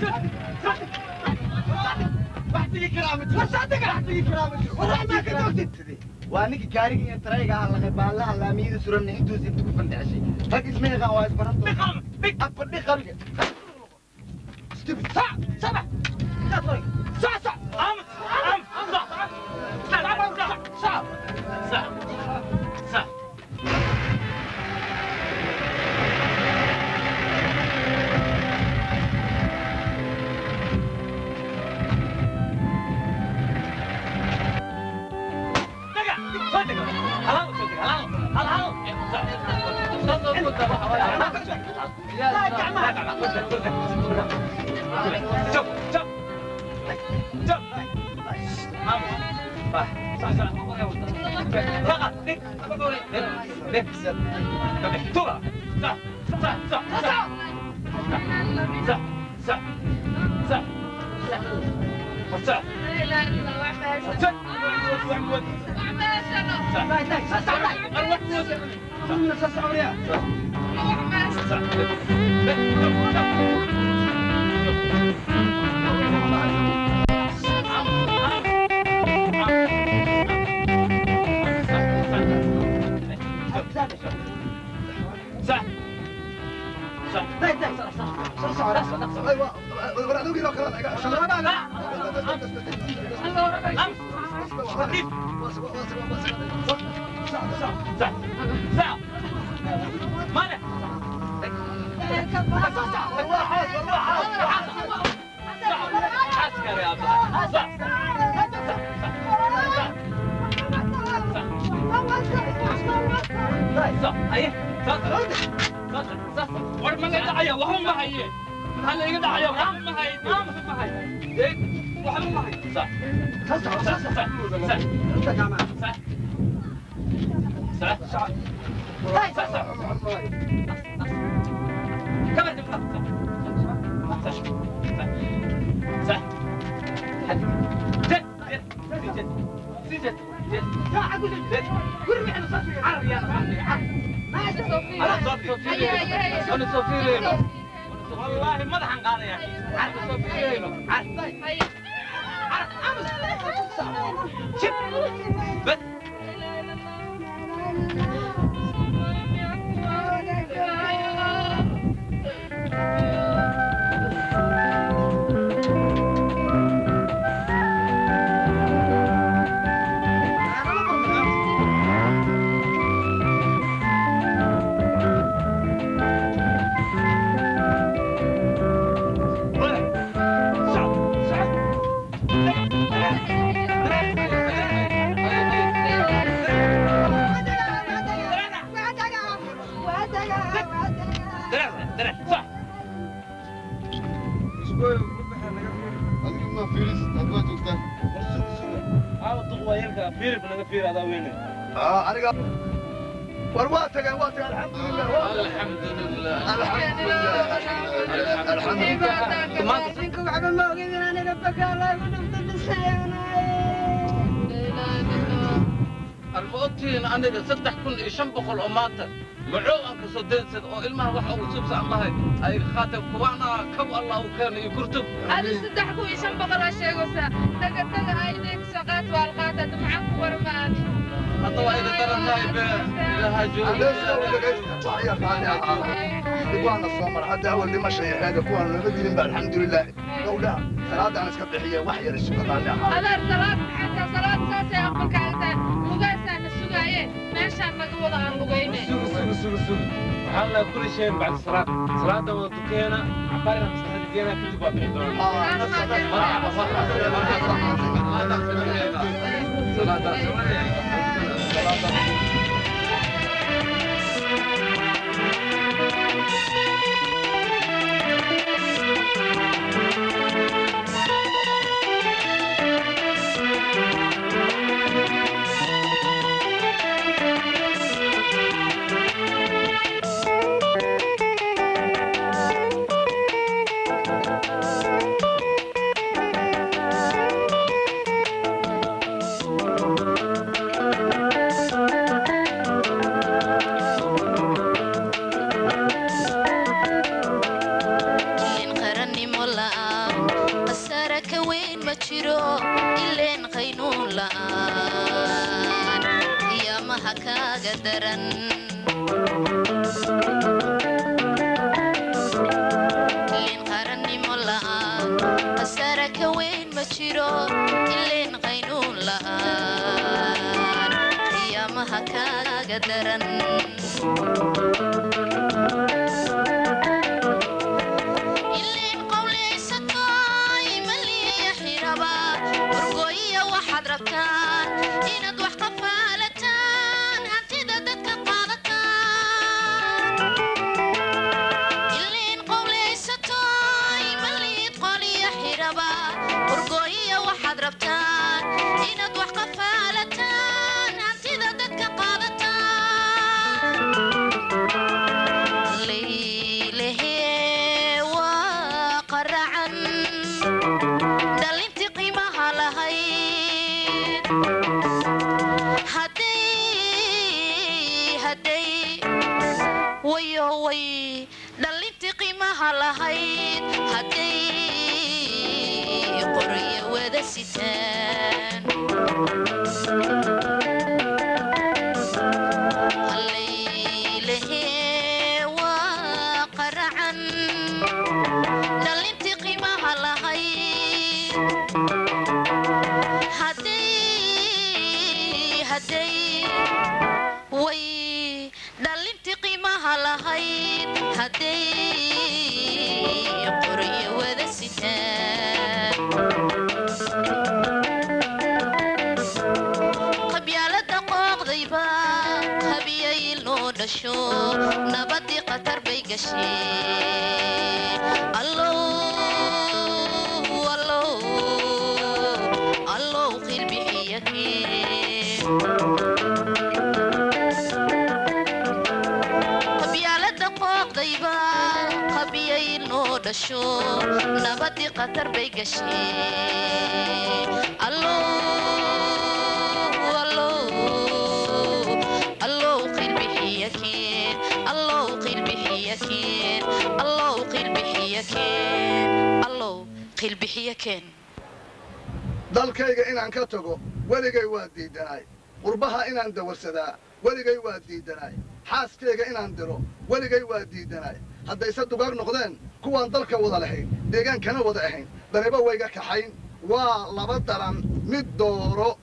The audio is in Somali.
waa ninka gaariga iyo tarayga halaqay baallaha laamiyada suran intuusi inta ku fandhexshay rag isma yaqaan waa isbaranto afadhi qariga والله ما ضحن قاضي يا اخي عارف صوفيرينو شوف بس aniga war waa tageen waa tageen alxamdulilah arbaotiin aniga saddex kun iyo shan boqol oo maanta macoo aan ka soo daynsad oo ilmaha waxa uu subsa allahay ay khaatab kuwaana kab allah u keena iyo kurtub هذا صدح كوي شن بقرة شيء وسا تجا تجا هاي ذيك سقات والقات معك ورمان hadda waa iga daran tahay be ilaha waana soo mar hadda awal dhimasha iyo xeega kuwaan lama dilin ba alxamdulilah gowdhaha salaadaan iska bixiye wax yar isuga qaali ahaa هذا صلاة حتى صلاة ساسة أقولك أنت مقاسة نسوقاية ماشى نقول عن لقيمة سوق سوق سوق سوق وحنا كل شيء بعد الصلاة صلاة ودكينا عبارة مستحيل دينا كل بعض Thank you. ka daran ileen qowlaysatoy maliya xiraba wargooyiya waxaad rabtaan inaad wax qafaalataan hantida dadka qaadataan ileen qowlaysatoy maliid qoliya xiraba wargooyiya waxaad rabtaan inaad wax qafaalataan hantida dadka qaadataan laylehe waa qaracan dhalintii qiimaha lahayd hadday hadday wayo way dhalintii qiimaha lahayd hadday qoryo wada sitaan allaylehe waa qaracan dhalintii qiimaha lahayd hadday hadday way dhalintii qiimaha lahayd hadday qoryo wada sitaan qabyaalada qooqdayba qabiyay loo dhasho nabadii qatar bay gasheen allow allow allow qilbixiyakeen qabyaalada qooqdayba qabiyay loo dhasho nabadii qatar bay gasheen allow allow allow qilbixiyakeen allow qilbixiyakeen allow qilbixiyakeen allow qilbixiyakeen dalkayga inaan ka tago weligay waa diidanaay qurbaha inaan dawarsadaa weligay waa diidanaay xaaskayga inaan diro weligay waa diidanaay haddayse dugaag noqdeen kuwaan dalka wada lahayn deegaankana wada ahayn daniba wayga kaxayn waa laba daran mid dooro